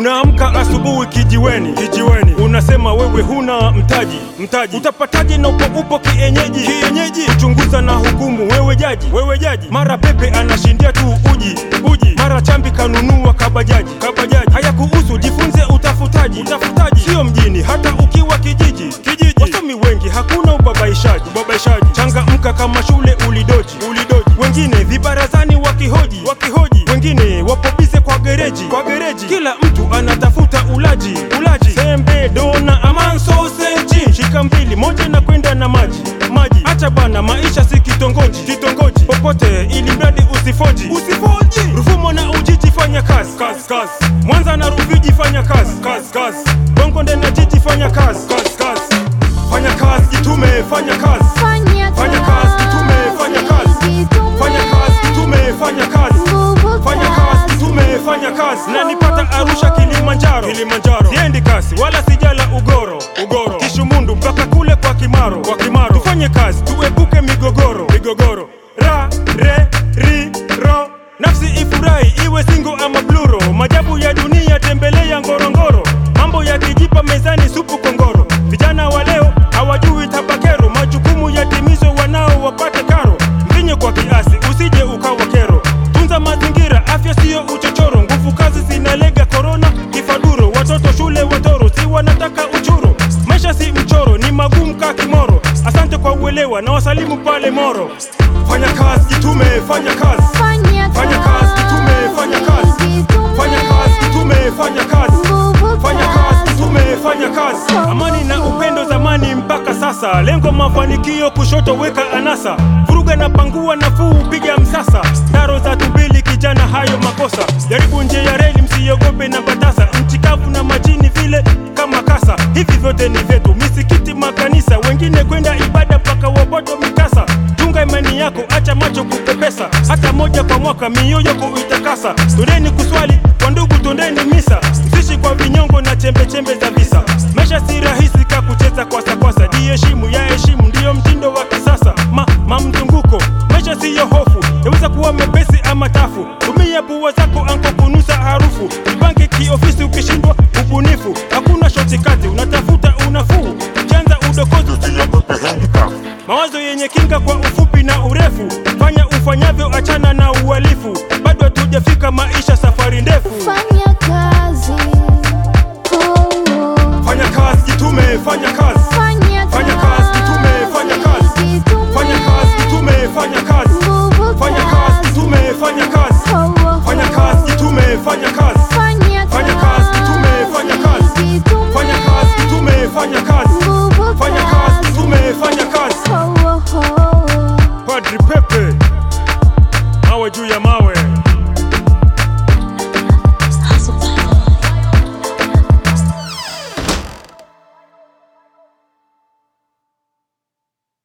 Unaamka asubuhi kijiweni, kijiweni, unasema wewe huna mtaji, mtaji utapataje na upo upo kienyeji, kienyeji, chunguza na hukumu wewe jaji, wewe jaji. Mara pepe anashindia tu uji, uji, mara chambi kanunua kabajaji, kabajaji. Haya kuhusu jifunze utafutaji, utafutaji sio mjini, hata ukiwa kijiji, kijiji. Wasomi wengi hakuna ubabaishaji, ubabaishaji. Changamka kama shule ulidoji, ulidoji. Wengine vibarazani wakihoji, wakihoji. Wengine wapo bize kwa gereji, kwa gereji. Kila mtu anatafuta ulaji, ulaji. Sembe, dona, aman sausage. Shika mbili, moja na kwenda na maji, maji. Acha bana, maisha si kitongoji, kitongoji. Popote ili mradi usifoji, usifoji. Rufumo na Ujiji fanya kazi, kazi, kazi. Mwanza na Rufiji fanya kazi, kazi, kazi. Bongo na Jiji fanya kazi, kazi, kazi. Fanya kazi, jitume, fanya kazi. Fanya Fanya kazi, jitume, fanya kazi. jitume. Fanya kazi, jitume, fanya kazi. Nguvu Fanya kazi, jitume, fanya kazi. Na nipata Arusha, Kilimanjaro, Kilimanjaro. Siendi kasi wala sijala ugoro, ugoro. Kishumundu mpaka kule kwa Kimaro, kwa Kimaro. Tufanye kazi, tuepuke migogoro, migogoro. Ra, re, ri, ro. Nafsi ifurahi iwe singo ama bluro. Majabu ya dunia tembelea Ngorongoro. Mambo yakijipa mezani supu kongoro. Vijana wa leo hawajui tabakero. Majukumu yatimizwe wanao wapate karo. Mvinye kwa kiasi usije ukawa kero. Tunza mazingira, afya siyo uchochoro. Nguvu kazi zinalega korona, kifaduro. Watoto shule watoro, si wanataka uchuro. Maisha si mchoro, ni magumu ka kimoro. Asante kwa uelewa na wasalimu pale Moro. Fanya kazi, jitume, fanya kazi. Fanya Fanya kazi, jitume, fanya kazi. jitume. Fanya kazi, jitume, fanya kazi. Nguvu Fanya kazi, jitume, fanya kazi. Amani na upendo zamani mpaka sasa, lengo mafanikio, kushoto weka anasa, vuruga na pangua, nafuu piga msasa, daro za tumbili, kijana, hayo makosa. Jaribu nje ya reli, msiogope na batasa, nchi kavu na majini vile kama kasa. Hivi vyote ni vyetu, misikiti, makanisa, wengine kwenda ibada mpaka wapoto mikasa. Chunga imani yako, acha macho kupepesa, hata moja kwa mwaka mioyo kuitakasa. Twendeni kuswali kwa ndugu, twendeni misa, msishi kwa vinyongo na chembe chembe za visa. Maisha si rahisi ka kucheza kwasa kwasa, jiheshimu ya heshimu, ndiyo mtindo wa kisasa. Ma, ma mzunguko, maisha siyo hofu, yaweza kuwa mepesi ama tafu. Tumia pua zako anko kunusa harufu, jipange kiofisi, ukishindwa ubunifu. Hakuna shotikati, unatafuta unafuu, ukianza udokozi usiogope handicap. Mawazo yenye kinga kwa ufupi na urefu, fanya ufanyavyo, achana na uhalifu. Bado hatujafika maisha, safari ndefu. Fanya kazi. Oh, oh. Fanya kazi, jitume, fanya kazi. Fanya Fanya kazi,